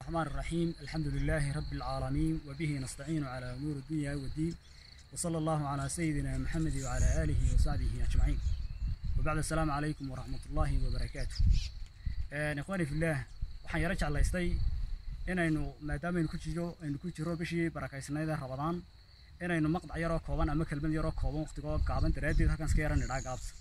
الرحمن الرحيم الحمد لله رب العالمين وبه نستعين على أمور الدنيا والدين وصلى الله على سيدنا محمد وعلى آله وصحبه أجمعين وبعد السلام عليكم ورحمة الله وبركاته آه إخواني في الله waxaan yaro jeclaystay inaynu maadaama aynu ku jiro aynu ku jiro bishii barakaysnayd ee rabadaan inaynu maqdac yaroo kooban ama kelmad yaroo kooban waqtigoo gaaban daraaddeed halkan iska yaran idhaa gaabta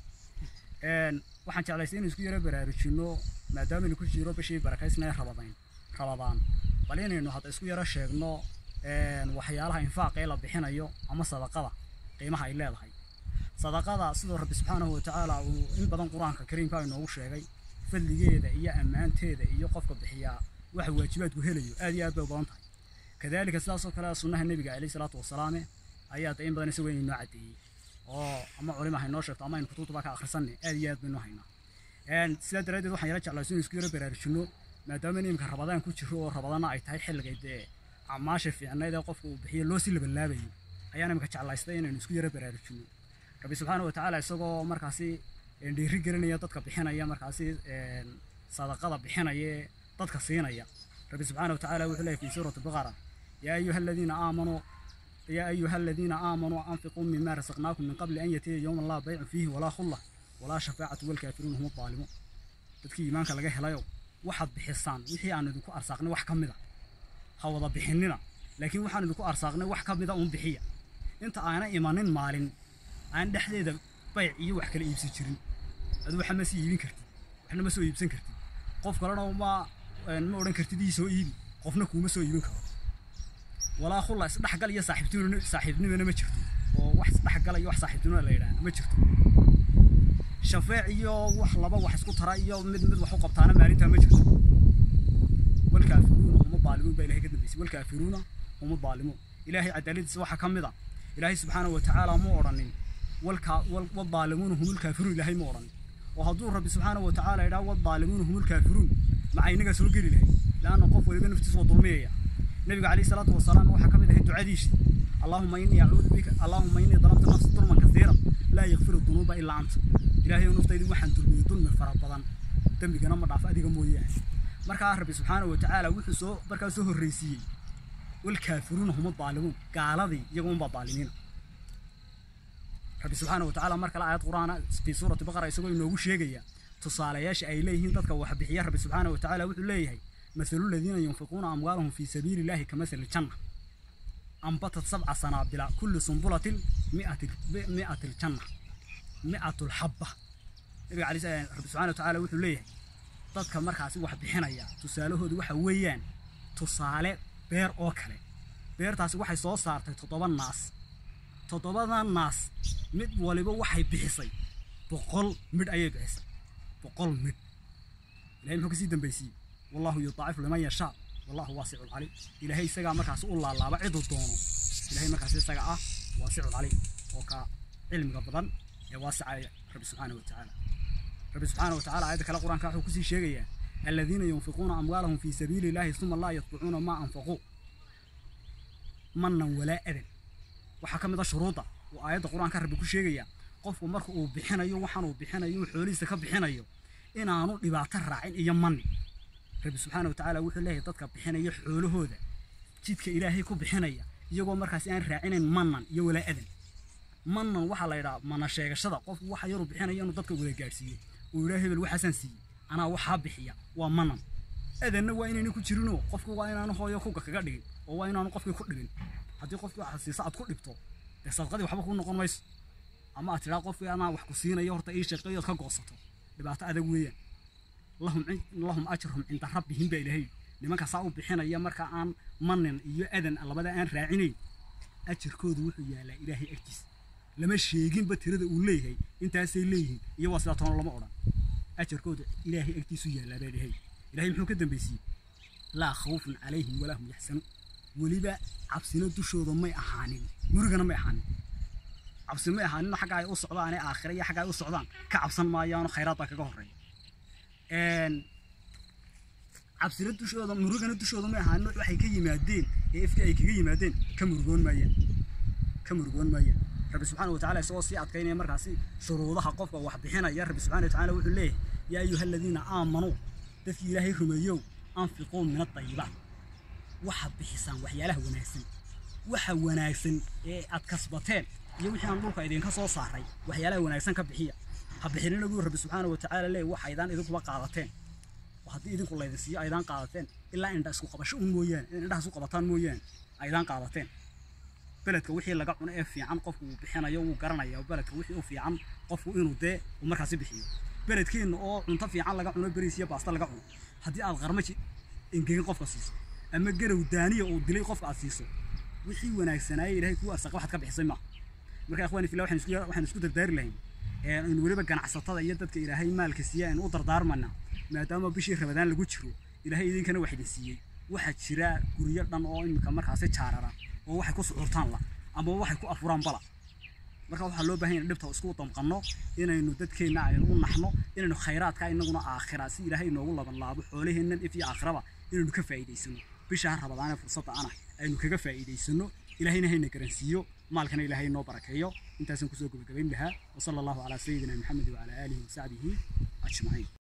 waxaan jeclaystay inaynu isku yaro baraarujinno maadaama aynu ku jiro bishii barakaysnayd rabadaan rabadaan bal inaynu hadda isku yaro sheegno waxyaalaha infaaqa ee la bixinayo ama sadaqada qiimaha ay leedahay sadaqada sidoo rabbi subxaanahu watacaala uu in badan qur-aanka kariimka inoogu sheegay fadligeeda iyo ammaanteeda iyo qofka bixiyaa waxa waajibaadku helayo aad iyo aad bay u badan tahay kadaalika sidaasoo kale sunnaha nebiga calayhi salaatu wasalaame ayaa da in badan isagoo inoo caddeeyey oo ama culima haynoo sheegto ama aynu kutubtaba ka akhrisanay aad iyo aad baynu haynaa sidaa daraaddeed waxaan yaro jeclayso in isku yaro baraarujinno maadaama imika rabadaan ku jiro oo rabadaana ay tahay xilligay dee acmaasha fiicnayd ee qofka uu bixiyo loo sii labalaabayo ayaan imika jeclaystay inaynu isku yaro baraarujinno rabbi subxaana watacaala isagoo markaasi dhiiri gelinaya dadka bixinaya markaasi sadaqada bixinaya dadka siinaya rabbi subxaana watacaala wuxuu leeyahy fi suurati baqara yaa ayuha aladiina aamanuu yaa ayuha aladiina aamanuu anfiquu mima rasaqnaakum min qabli an yatiya yowma laa baycu fiihi walaa khulla walaa shafaacatu walkaafiruun hum daalimuun dadkii iimaanka laga helayo waxaad bixisaan wixii aan idinku arsaaqnay wax ka mida ha wada bixinina laakiin waxaan idinku arsaaqnay wax ka mida uun bixiya inta aana imanin maalin aan dhexdeeda bayc iyo wax kala iibsan jirin adu waxa ma sii iibin kartid waxna ma soo iibsan kartid qof kalena ma ma odhan kartid ii soo iibi qofna kuuma soo iibin karo walaa khulla isdhexgal iyo saaxiibtinimo saaxiibnimona ma jirto oo wax isdhexgal iyo wax saaxiibtinimo la yidhaahdo ma jirto shafeec iyo wax laba wax isku tara iyo mid mid wax u qabtaana maalintaa ma jirto walkaafiruuna huma daalimuun baa ilahay ka dambeysay walkaafiruuna huma daalimuun ilaahay cadaaladiisa waxaa ka mid a ilaahay subxaanahu watacaala ma odhanin والظالمون هم الكافرون إلهي مورن وهدور ربي سبحانه وتعالى إلى والظالمون هم الكافرون مع إنك سوق لله لأن قف ولبن نفتس وظلمية النبي عليه الصلاة والسلام وحكم له الدعاء اللهم إني أعوذ بك اللهم إني ظلمت نفسي ظلما كثيرا لا يغفر الذنوب إلا أنت إلهي ونفتي وحن ظلمي ظلم فربضان دمي كنا مضعف أديك موياه مركا ربي سبحانه وتعالى وحسو بركا سوه الرئيسي والكافرون هم الظالمون قال ذي يقوم بالظالمين rabbi subxaana watacaala mar kale aayad qur-aana fii suurati baqara isagoo inoogu sheegaya tusaalayaasha ay leeyihiin dadka wax bixiya rabbi subxaana watacaala wuxuu leeyahay mathalu ladiina yunfiquuna amwaalahum fii sabiili illahi kamathali janna ambatat sabca sanaabila kulli sumbulatin mi'ati ljanna mi'atu lxabba nabiga cali rabbi subxana watacaala wuxuu leeyahay dadka markaasi wax bixinaya tusaalahoodu waxa weeyaan tusaale beer oo kale beertaasi waxay soo saartay toddoba naas toddobada naas mid waliba waxay bixisay boqol midh ayay bixisay boqol midh ilahay muxuu kasii dambaysiiyey wallahu yudaacifu liman yashaa wallahu waasicu lcalim ilaahay isagaa markaas u laalaaba ciduu doono ilahay markaas isaga ah waasicu lcalim oo ka cilmiga badan ee waasicaya rabbi subxaana watacaala rabbi subxaana watacaala aayadda kale qur-aanka wuxuu kusii sheegayaa aladiina yunfiquuna amwaalahum fii sabiili illahi uma laa yatbicuuna maa anfaquu manan walaa adan waxaa ka mid a shuruudda uu aayadda qur-aanka rabbi ku sheegaya qofku marka uu bixinayo waxaan uu bixinayo uu xoolihiisa ka bixinayo inaanu dhibaato raacin iyo mani rabbi subxaana watacaala wuxuu leeyahay dadka bixinaya xoolahooda jidka ilaahay ku bixinaya iyagoo markaasi aan raacinayn manan iyo walaa adan manan waxaa la yidhaha mana sheegashada qofku waxa yaruu bixinayo inuu dadka wada gaadhsiiyo uu yidhaha hebel waxaasaan siiyey anaa waxaa bixiya waa manan adanna waa inayna ku jirinoo qofku waa inaanu hooyo kuga kaga dhigin oo waa inaanu qofkii ku dhibin haddii qofkii waxaad siisa aad ku dhibto dee sadaqadii waxba kuu noqon mayso ama aad tidhaa qofkii anaa wax ku siinayo horta ii shaqeeyo ka goosato dhibaato adag weeyaan lahum lahum ajruhum cinda rabbihim baa ilaahay nimanka saa u bixinaya marka aan manin iyo adan labada aan raacinayn ajarkoodu wuxuu yaalaa ilaahay agtiisa lama sheeginba tirada uu leeyahay intaasay leeyihiin iyo waa sidaa toona lama odhan ajarkoodu ilaahay agtiisu yaalaa baa ilaahay ilaahay muxuu ka dambaysiiyey laa khawfun calayhim walaa hum yaxsanuun weliba cabsina dushooda may ahaanin murigana may ahaanin cabsi may ahaanin xagga ay u socdaan ee aakhira iyo xagga ay u socdaan ka cabsan maayaano khayraad baa kaga horreeya cabsina dushooda murigana dushooda may ahaanin waxay ka yimaadeen ee ifka ay kaga yimaadeen ka murugoon maayaan ka murugoon maayaan rabbi subxaana watacaala isagoo sii adkaynaya markaasi shuruudaha qofka wax bixinaya rabbi subxaana watacaala wuxuu leeyahay yaa ayuha aladiina aamanuu dadkii ilaahay rumeeyow anfiquu min adayibaat waxaad bixisaan waxyaalaha wanaagsan waxa wanaagsan ee aad kasbateen iyo wixii aan dhulka idinka soo saaray waxyaalaha wanaagsan ka bixiya ha bixinina buu rabbi subxaana watacaala leey waxa aydaan idinkuba qaadateen oo haddii idinku laydin siiyo aydaan qaadateen ilaa indha isku qabasho un mooyaane in indhaha isku qabataan mooyaane aydaan qaadateen beledka wixii laga cuno ee fiican qofku uu bixinayo wuu garanaya beledka wixii u fiican qofku inuu dee uu markaasi bixiyo beledkeenna oo cunto fiican laga cuno beriis iyo baasta laga cuno haddii aad qarmaji engegin qofka siiso ama garow daaniya uu dilay qofka aad siiso wixii wanaagsanaayay ilaahay kuu arsaqa waxaad ka bixisay maaha marka ikhwaani fillah waxaan isku waxaan isku dardaari lahayn in weliba ganacsatada iyo dadka ilaahay maalka siiya aynu u dardaarmana maadaama bishii rabadaan lagu jiro ilaahay idinkana wax idin siiyey waxaa jira guryo dhan oo imika markaasi jaarara oo waxay ku suxurtaan la ama waxay ku afuraan bala marka waxaa loo baahan yahay dhibta isku damqanno inaynu dadkeenna aynu u naxno inaynu khayraadka inaguna aakhira si ilaahay inoogu laban laabo xoolaheennan if iyo aakhiraba inaynu ka faa'iidaysano bisha rabadaane fursadda ana aynu kaga faa'iidaysano ilaahayna hayna garansiiyo maalkana ilaahay inoo barakeeyo intaasaan kusoo gabagabayn lahaa wasala allahu calaa sayidina maxamed wacalaa aalihi wasaxbihi ajmaciin